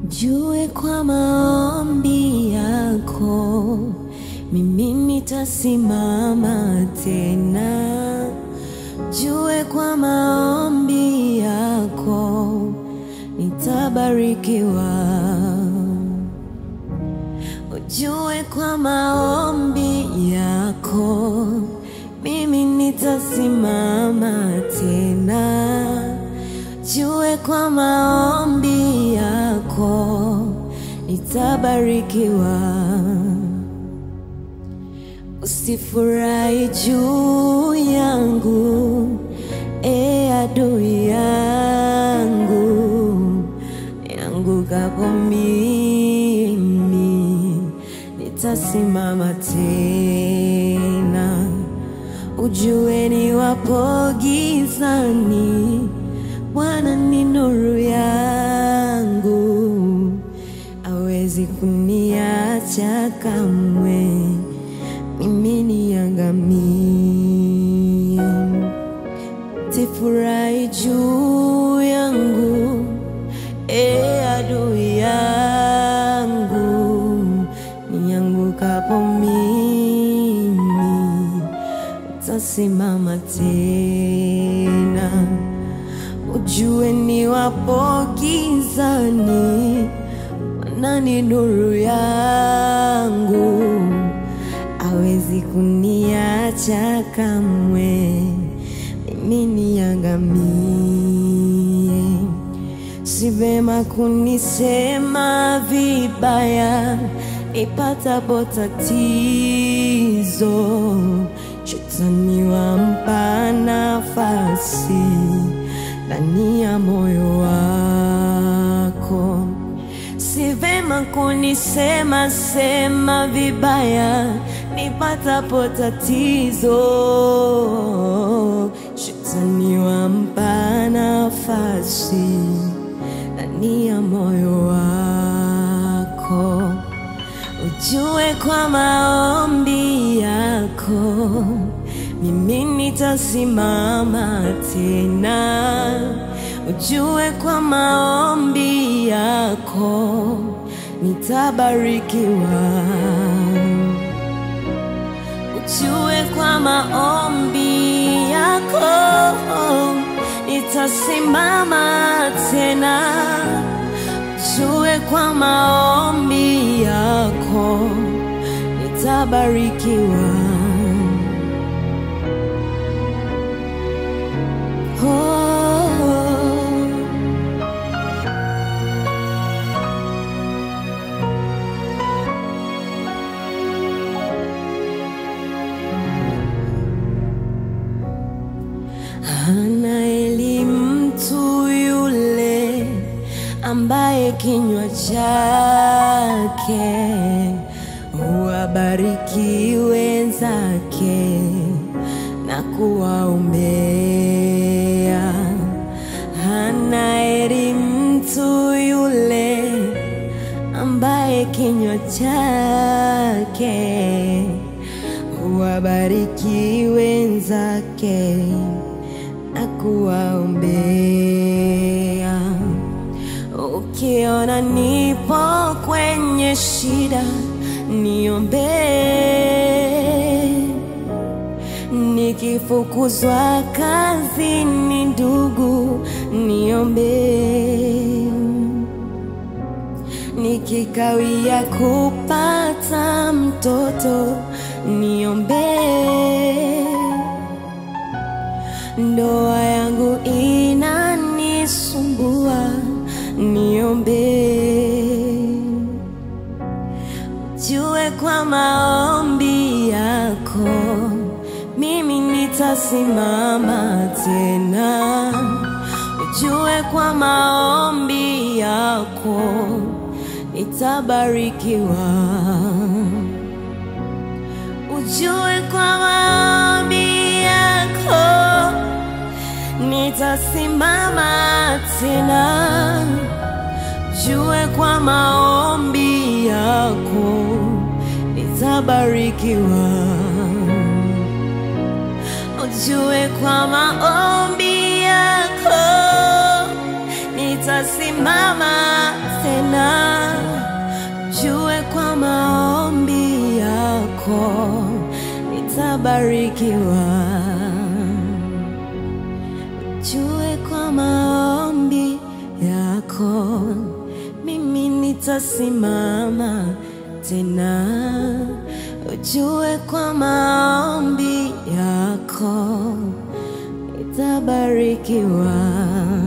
Jue kwa maombi yako mimi nitasimama tena. Jue kwa maombi yako nitabarikiwa. Ujue kwa maombi yako mimi nitasimama tena. Jue kwa maombi yako nitabarikiwa. Usifurahi juu yangu, e adui yangu, yangukapo mimi nitasimama tena. Ujue niwapo gizani, Bwana ni nuru yangu, awezi kuniacha kamwe mimi niangamie. Tifurahi juu yangu, e adui yangu, niangukapo mimi tasimama tena. Ujue niwapo gizani, Bwana ni nuru yangu, awezi kuniacha kamwe, mimi niangamie. Si vema kunisema vibaya nipatapo tatizo, shetani wampa nafasi ndani ya moyo wako. Si vema kunisema sema vibaya nipatapo tatizo, shetani wampa nafasi ndani ya moyo wako. Ujue kwa maombi yako mimi nitasimama tena. Ujue kwa maombi yako nitabarikiwa. Ujue kwa maombi yako nitasimama tena. Ujue kwa maombi yako nitabarikiwa. Oh. Hana elimu mtu yule ambaye kinywa chake huwabariki wenzake na kuwaombea. Hana elimu mtu yule ambaye kinywa chake huwabariki wenzake na kuwaombea. Ukiona nipo kwenye shida, niombee. Nikifukuzwa kazini, ndugu, niombee. Nikikawia kupata mtoto, niombee. Ndoa yangu inanisumbua, niombee. Jue kwa maombi yako mimi nitasimama tena. Ujue kwa maombi yako nitabarikiwa. Ujue kwa maombi yako nitasimama tena. Jue kwa maombi yako nitabarikiwa. Ujue kwa maombi yako nitasimama tena. yako nitabarikiwa. Ujue kwa maombi yako mimi nitasimama tena. Ujue kwa maombi yako nitabarikiwa.